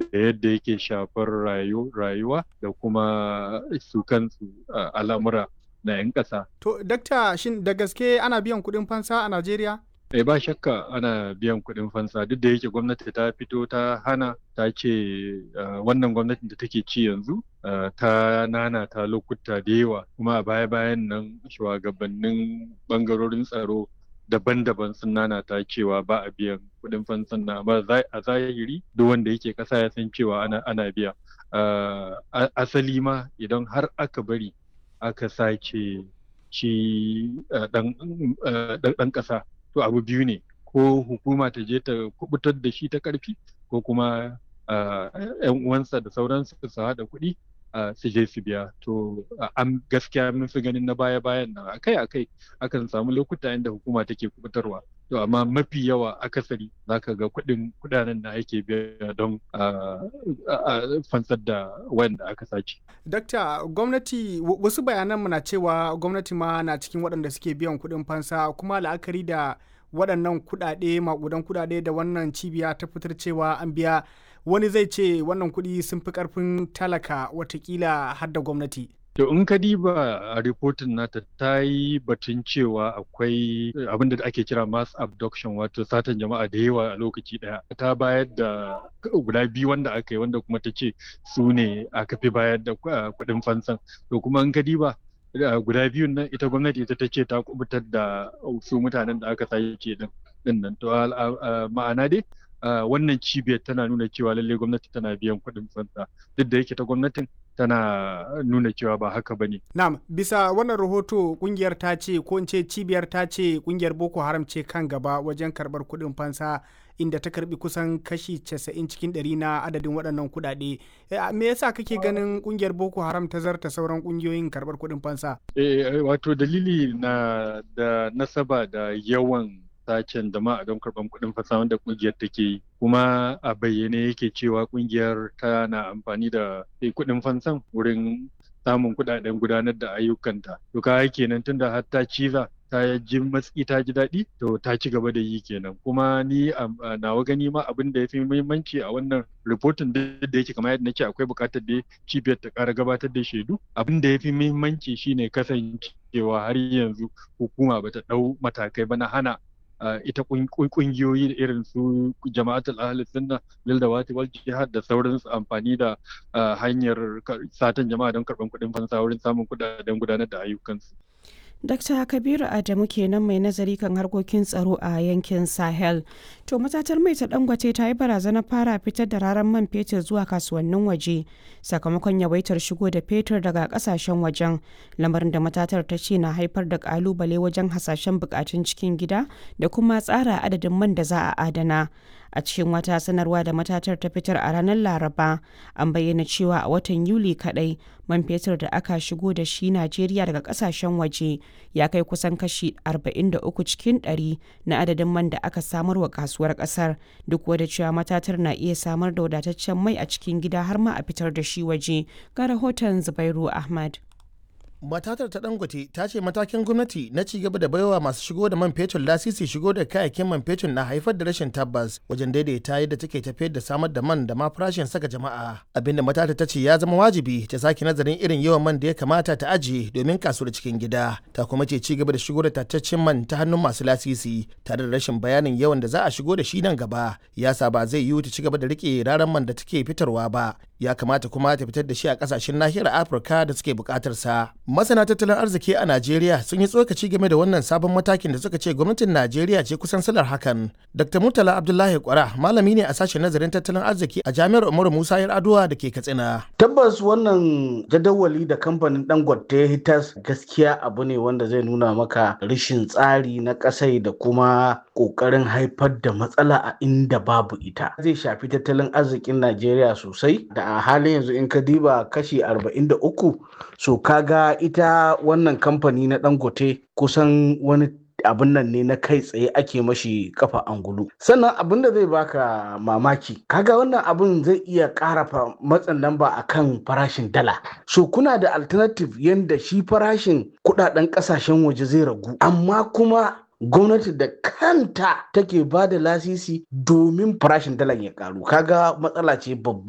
yadda yake shafar rayuwa da kuma su kansu al'amura na 'yan ƙasa. To, dakta shin da gaske ana biyan kuɗin fansa a Najeriya? Eh ba shakka ana biyan kuɗin fansa duk da yake gwamnati ta fito ta hana ta ce wannan gwamnatin da take ci yanzu ta nana ta lokuta da yawa kuma a baya-bayan nan shugabannin bangarorin tsaro daban-daban sun nana ta cewa ba a biyan kuɗin fansan na amma a zahiri duk wanda yake ƙasa ya san cewa ana, ana biya asali ma idan har aka bari aka sace shi ɗan ƙasa to abu biyu ne ko hukuma ta je ta kubutar da shi ta ƙarfi ko kuma yan uwansa da sauransu su haɗa kuɗi su je su biya to an gaskiya mun fi ganin na baya bayan nan akai akai akan samu lokuta inda hukuma take kubutarwa to amma mafi yawa akasari zaka ga kuɗin kuɗanen da ake biya don fansar da wanda aka sace. Dakta gwamnati wasu bayanan na cewa gwamnati ma na cikin waɗanda suke biyan kuɗin fansa kuma la'akari da waɗannan kuɗaɗe maƙudan kuɗaɗe da wannan cibiya ta fitar cewa an biya wani zai ce wannan kuɗi sun fi ƙarfin talaka watakila har da gwamnati. To in ka diba a ripotin nata ta yi batun cewa akwai abin da ake kira mass abduction wato satan jama'a da yawa a lokaci daya ta bayar da guda biyu wanda aka yi wanda kuma ta ce su ne aka fi bayar da kuɗin fansan to kuma in ka diba guda biyun nan ita gwamnati ita ta ce ta kubutar da su mutanen da aka sace din nan to ma'ana dai wannan cibiyar tana nuna cewa lallai gwamnati tana biyan kuɗin fansa duk da yake ta gwamnatin tana nuna cewa ba haka ba ne. Na'am, bisa wannan rahoto kungiyar ta ce ko in ce cibiyar ta ce kungiyar Boko Haram ce kan gaba wajen karɓar kuɗin fansa inda ta karbi kusan kashi 90 cikin ɗari na adadin waɗannan kuɗaɗe. Me yasa kake ganin kungiyar Boko Haram ta zarta sauran kungiyoyin karɓar kuɗin fansa? Eh, wato dalili na da nasaba da yawan sacen da ma a don karɓar kuɗin fasa wanda ƙungiyar take yi kuma a bayyane yake cewa ƙungiyar tana amfani da kuɗin fansan wurin samun kuɗaɗen gudanar da ayyukanta to ka kenan tunda har ta ciza ta ji matsi ta ji daɗi to ta ci gaba da yi kenan kuma ni a nawa gani ma abin da ya fi muhimmanci a wannan ripotin da yake kamar yadda nake akwai buƙatar da cibiyar ta ƙara gabatar da shaidu abin da ya fi muhimmanci shine kasancewa har yanzu hukuma bata ɗau matakai ba na hana Uh, ita kungiyoyi irin su jama'atul ahli sunna lil dawati wal jihad da sauransu amfani da uh, hanyar satan jama'a don karban kuɗin fansa wurin samun kuɗaɗen gudanar da ayyukansu. Dr. Kabiru Adamu kenan mai nazari kan harkokin tsaro a yankin Sahel. To matatar mai ta dangwace ta yi barazanar fara fitar da raran man fetur zuwa kasuwannin waje sakamakon yawaitar shigo da fetur daga kasashen wajen lamarin da matatar ta ce na haifar da kalubale wajen hasashen bukatun cikin gida da kuma tsara adadin man da za a adana. a cikin wata sanarwa da matatar ta fitar a ranar laraba an bayyana cewa a watan yuli kadai man fetur da aka shigo da shi najeriya daga kasashen waje ya kai kusan kashi 43 cikin 100 na adadin man da aka samar wa kasuwar kasar duk wadda cewa matatar na iya samar da wadataccen mai a cikin gida har ma a fitar da shi waje ga rahoton zubairu ahmad matatar ta dangote ta ce matakin gwamnati na ci gaba da baiwa masu shigo da man fetur lasisi shigo da kayayyakin man fetur na haifar da rashin tabbas wajen daidaita yadda take tafiyar da samar da man da ma farashin saka jama'a abinda matatar ta ce ya zama wajibi ta sake nazarin irin yawan man da ya kamata ta ajiye domin kasuwar cikin gida ta kuma ce ci gaba da shigo da tattaccen man ta hannun masu lasisi tare da rashin bayanin yawan da za a shigo da shi nan gaba yasa ba zai yiwu ta ci gaba da rike raran man da take fitarwa ba ya kamata kuma ta fitar da shi a kasashen nahiyar afirka da suke bukatar sa masana tattalin arziki a najeriya sun yi tsokaci game da wannan sabon matakin da suka ce gwamnatin najeriya ce kusan salar hakan dr murtala abdullahi kwara malami ne a sashen nazarin tattalin arziki a jami'ar umaru musa yar aduwa da ke katsina tabbas wannan jadawali da kamfanin dangote hitas gaskiya abu ne wanda zai nuna maka rashin tsari na kasai da kuma kokarin haifar da matsala a inda babu ita zai shafi tattalin arzikin najeriya sosai da a halin yanzu in ka diba kashi 43 so kaga ita wannan kamfani na dangote kusan wani abin nan ne na kai tsaye ake mashi kafa angulu sannan abin da zai baka mamaki kaga wannan abin zai iya ƙara matsin lamba a kan farashin dala so kuna da alternative yadda shi farashin kudaden kasashen waje zai ragu amma kuma gwamnati da kanta take ba da lasisi domin farashin dalan ya karu kaga matsala ce babba